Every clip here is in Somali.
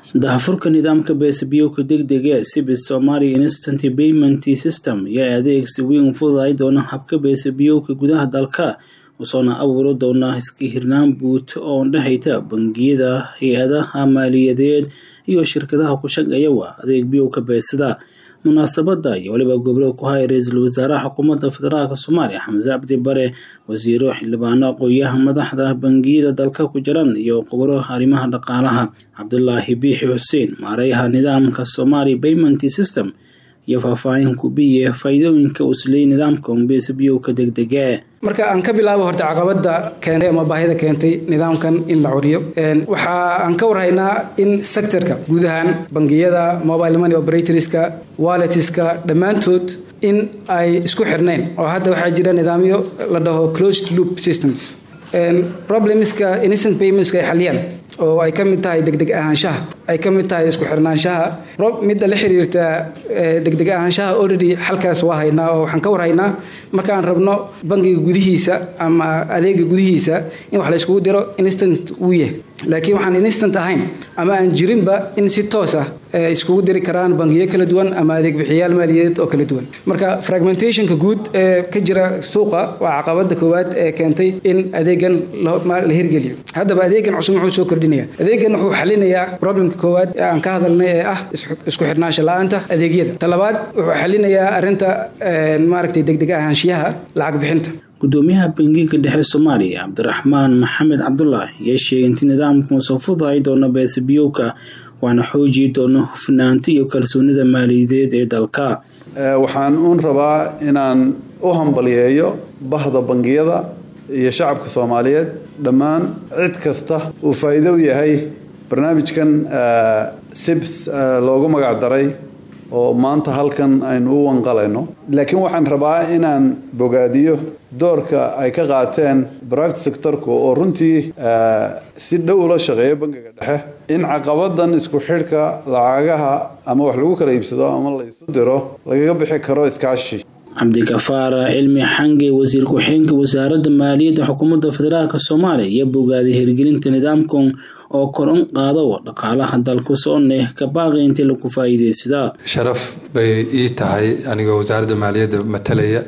daahfurka nidaamka beesabiyowka degdega ee cibis somalia instant payment system ayaa adeegsi weyn fududay doona habka beesabiyowka gudaha dalka usoona abuuri doona iska hirnaan buut oo dhexayta bangiyada hay-adaha maaliyadeed iyo shirkadaha ku shaqeeyawa adeeg biyowka beesada munaasabada iyo waliba gobolada ku haya ra-iisul wasaaraha xukuumadda federaalk soomaaliya xamse cabdi bare wasiiro xildhibaano aqooyaha madaxda bangiyada dalka ku jiran iyo qubaro arrimaha dhaqaalaha cabdulaahi biixi xuseen maareeyaha nidaamka somalia payment system iyo faahfaahin kubiye faa'iidooyinka uu isleeyay nidaamka umbeesabiyowka degdega marka aan ka bilaabo horta caqabada keentay ama baahida keentay nidaamkan in la curiyo waxa aan ka warhaynaa in sectorka guud ahaan bangiyada mobile money operatorska walletska dhammaantood in ay isku xirnayn oo hadda waxaa jira nidaamyo la dhaho closed loop systems problemska instant paymentska ay xaliyaan oo ay ka mid tahay degdeg ahaanshaha ay ka mid tahay isku xirnaanshaha midda la xiriirta degdeg ahaanshaha already xalkaas waa haynaa oo waxaan ka warhaynaa marka aan rabno bangiga gudihiisa ama adeega gudihiisa in wax la iskugu diro instant wuu yahay laakiin waxaan instant ahayn ama aan jirinba in si toos ah iskugu diri karaan bangiyo kala duwan ama adeeg bixiyaal maaliyadeed oo kala duwan marka fragmentationka guud ee ka jira suuqa waa caqabada koowaad ee keentay in adeegan la hirgeliyo haddaba adeegan cusub muxuu soo kordhinaya adeegan wuxuu xalinayaa problemka koowaad ee aan ka hadalnay ee ah isku xirnaansha la-aanta adeegyada talabaad wuxuu xalinayaa arinta maaragtay degdeg ahaanshiyaha lacag bixinta gudoomiyaha bangiga dhexe soomaaliya cabdiraxmaan maxamed cabdulaahi ayaa sheegay inti nidaamku soo fudaay doono beesabiyowka waana xoojiyi doono hufnaanta iyo kalsoonida maaliyadeed ee dalka waxaan uun rabaa inaan u hambaliyeeyo bahda bangiyada iyo shacabka soomaaliyeed dhammaan cid kasta uu faa'iido u yahay barnaamijkan sibs loogu magac daray oo maanta halkan aynu u wanqalayno laakiin waxaan rabaa inaan bogaadiyo doorka ay ka qaateen private sectorku oo runtii si dhow ula shaqeeya bangiga dhexe in caqabadan isku xidhka lacagaha ama wax lagu kala iibsado ama la isu diro lagaga bixi karo iskaashi cabdikafaar cilmi xange wasiir ku-xigeenka wasaaradda maaliyadda xukuumadda federaalk soomaaliya iyo bogaaday hirgelinta nidaamkan oo kor un qaado dhaqaalaha dalku sooneh ka baaqi intii lagu faa'iidaysadaa sharaf bay ii tahay anigoo wasaaradda maaliyadda matalaya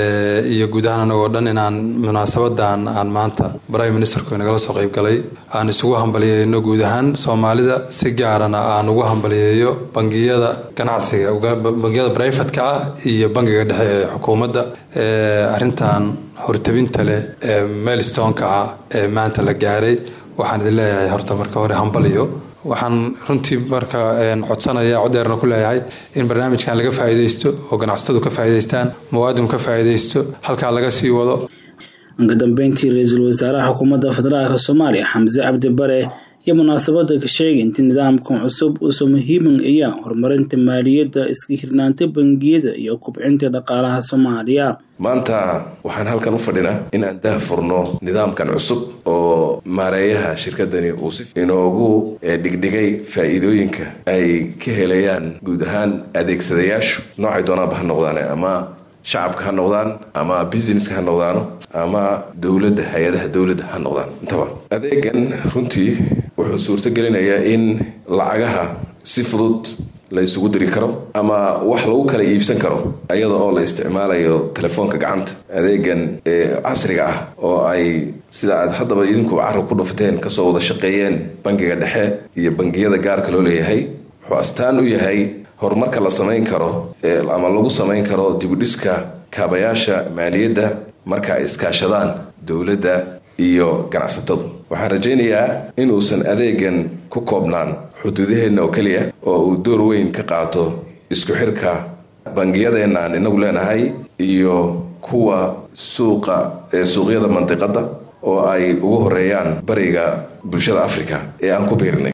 iyo guud ahaan anagoo dhan inaan munaasabadan aan maanta prime ministerku inagala soo qayb galay aan isugu hambaliyeyno guud ahaan soomaalida si gaarana aan ugu hambaliyeeyo bangiyada ganacsiga bangiyada brifatka ah iyo bangiga dhexe ee xukuumadda arrintan hortabinta leh ee meelstoneka ah ee maanta la gaaray waxaan idin leeyahay horta marka hore hambaliyo waxaan runtii marka codsanaya codeerna ku leeyahay in barnaamijkan laga faa'iidaysto oo ganacsatadu ka faa'iidaystaan muwaadinku ka faa'iidaysto halkaa laga sii wado ka dambeyntii ra-iisul wasaaraha xukuumadda federaalk soomaaliya xamse cabdi bare iyo munaasabada ka sheegay intii nidaamkan cusub uusoo muhiiman ayaa horumarinta maaliyadda iska hirnaanta bangiyada iyo kubcinta dhaqaalaha soomaaliya maanta waxaan halkan u fadhinaa in aan dah furno nidaamkan cusub oo maareeyaha shirkadani uu si inoogu dhigdhigay faa'iidooyinka ay ka helayaan guud ahaan adeegsadayaashu noocay doonaanba ha noqdaan ama shacabka ha noqdaan ama businesska ha noqdaano ama dowladda hay-adaha dowladda ha noqdaan intaba adeegan runtii wuxuu suurto gelinayaa in lacagaha si fudud la isugu diri karo ama wax lagu kala iibsan karo iyada oo la isticmaalayo telefoonka gacanta adeegan casriga ah oo ay sida aad haddaba idinku carab ku dhufateen kasoo wada shaqeeyeen bangiga dhexe iyo bangiyada gaarka loo leeyahay wuxuu astaan u yahay horumarka la samayn karo ama lagu samayn karo dibudhiska kaabayaasha maaliyadda marka ay iskaashadaan dowladda iyo ganacsatadu waxaan rajaynayaa inuusan adeegan ku koobnaan xuduudaheenna oo keliya oo uu door weyn ka qaato isku xirka bangiyadeenna aan inagu leenahay iyo kuwa suuqa ee suuqyada mandiqadda oo ay ugu horeeyaan bariga bulshada africa ee aan ku biirnay